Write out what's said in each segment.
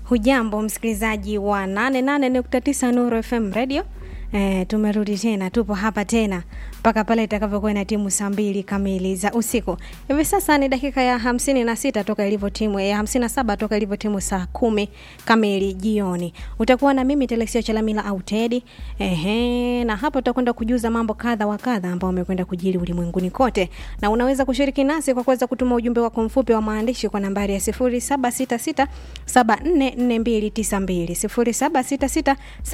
Hujambo msikilizaji wa 88.9 Nuru FM Radio. E, tumerudi tena, tupo hapa tena mpaka pale itakavyokuwa na timu saa mbili kamili za usiku. Hivi sasa ni dakika ya hamsini na sita toka ilivyo timu ya hamsini na saba toka ilivyo timu saa kumi kamili jioni. Utakuwa na mimi Telexia Chalamila au Tedi. Ehe, na hapa tutakwenda kujuza mambo kadha wa kadha ambao wamekwenda kujiri ulimwenguni kote, na unaweza kushiriki nasi kwa kuweza kutuma ujumbe wako mfupi wa maandishi kwa nambari ya 0766 744292 0766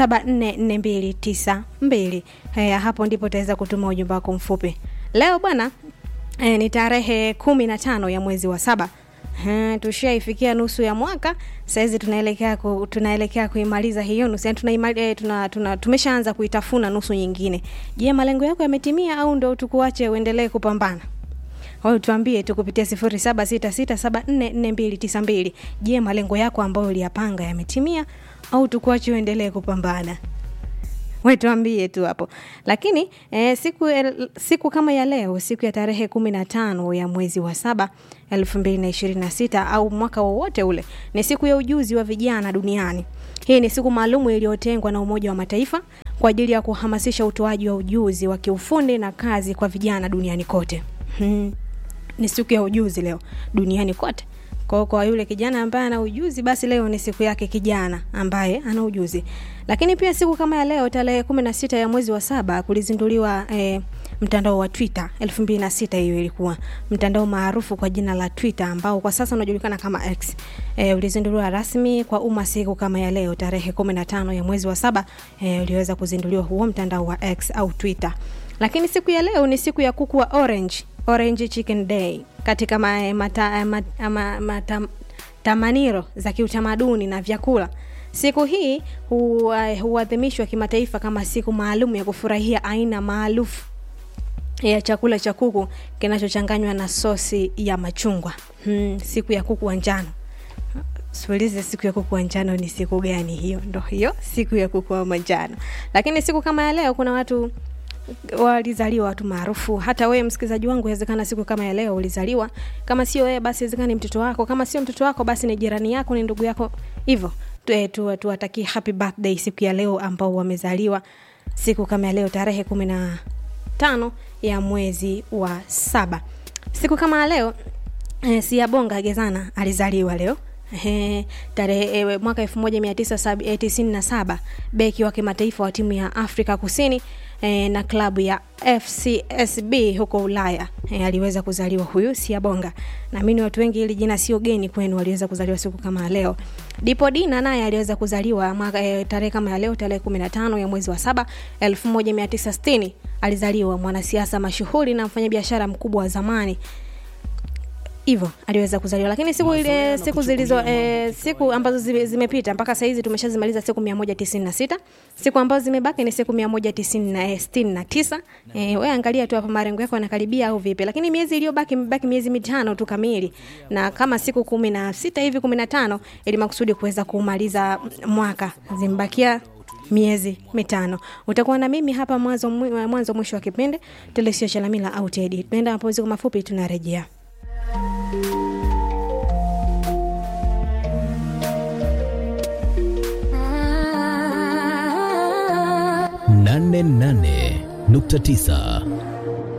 744292. Haya, hapo ndipo utaweza kutuma ujumbe wako mfupi. Leo bwana e, ni tarehe kumi na tano ya mwezi wa saba. Hmm, tushaifikia nusu ya mwaka sahizi tunaelekea ku, tunaelekea kuimaliza hiyo nusu yani tuna, eh, tuna, tuna, tumeshaanza kuitafuna nusu nyingine. Je, malengo yako yametimia au ndo tukuache uendelee kupambana? Wewe tuambie tu kupitia 0766744292. Je, malengo yako ambayo uliyapanga yametimia au tukuache uendelee kupambana? we tuambie tu hapo lakini eh, siku, el, siku kama ya leo siku ya tarehe kumi na tano ya mwezi wa saba elfu mbili na ishirini na sita au mwaka wowote ule ni siku ya ujuzi wa vijana duniani hii ni siku maalumu iliyotengwa na umoja wa mataifa kwa ajili ya kuhamasisha utoaji wa ujuzi wa kiufundi na kazi kwa vijana duniani kote hmm. ni siku ya ujuzi leo duniani kote kwa, kwa yule kijana ambaye ana ujuzi basi leo ni siku yake kijana ambaye ana ujuzi lakini pia siku kama ya leo tarehe kumi na sita ya mwezi wa saba kulizinduliwa eh, mtandao wa twitter elfu mbili na sita hiyo ilikuwa mtandao maarufu kwa jina la twitter ambao kwa sasa unajulikana kama x e, ulizinduliwa rasmi kwa umma siku kama ya leo tarehe kumi na tano ya mwezi wa saba e, uliweza kuzinduliwa huo mtandao wa x au twitter lakini siku ya leo ni siku ya kuku wa orange orange chicken day katika ma, mata, mata, ma, mata, tamaniro za kiutamaduni na vyakula siku hii huadhimishwa hu kimataifa kama siku maalum ya kufurahia aina maarufu ya chakula cha kuku kinachochanganywa na sosi ya machungwa hmm, siku ya kuku wa njano siulize siku ya kuku wa njano ni siku gani hiyo ndo hiyo siku ya kuku wa manjano lakini siku kama ya leo kuna watu walizaliwa watu maarufu hata wewe msikilizaji wangu inawezekana siku kama ya leo ulizaliwa kama sio wewe basi inawezekana ni mtoto wako kama sio mtoto wako basi ni jirani yako ni ndugu yako hivyo tuwatakie tu, tu, happy birthday siku ya leo ambao wamezaliwa siku kama ya leo tarehe kumi na tano ya mwezi wa saba siku kama ya leo eh, siabonga gezana alizaliwa leo He, tarehe e, mwaka 1997 beki wa kimataifa wa timu ya Afrika Kusini e, na klabu ya FCSB huko Ulaya e, aliweza kuzaliwa huyu Siabonga. Naamini watu wengi ili jina sio geni kwenu, waliweza kuzaliwa siku kama leo. Dipo Dina naye aliweza kuzaliwa mwaka e, tarehe kama ya leo tarehe 15 ya mwezi wa saba 1960 alizaliwa, mwanasiasa mashuhuri na mfanyabiashara mkubwa wa zamani hivyo aliweza kuzaliwa lakini siku ile siku zilizo e, siku ambazo zime, zimepita mpaka sahizi tumeshazimaliza siku mia moja tisini na sita siku ambazo zimebaki ni siku mia moja tisini na sitini na tisa e, we angalia tu hapa marengo yako yanakaribia au vipi lakini miezi iliyobaki imebaki miezi mitano tu kamili na kama siku kumi na sita hivi kumi na tano ili makusudi kuweza kumaliza mwaka zimebakia miezi mitano utakuwa na mimi hapa mwanzo mwanzo mwisho wa kipindi telesio chalamila au tedi tunaenda mapumziko mafupi tunarejea nane nane nukta tisa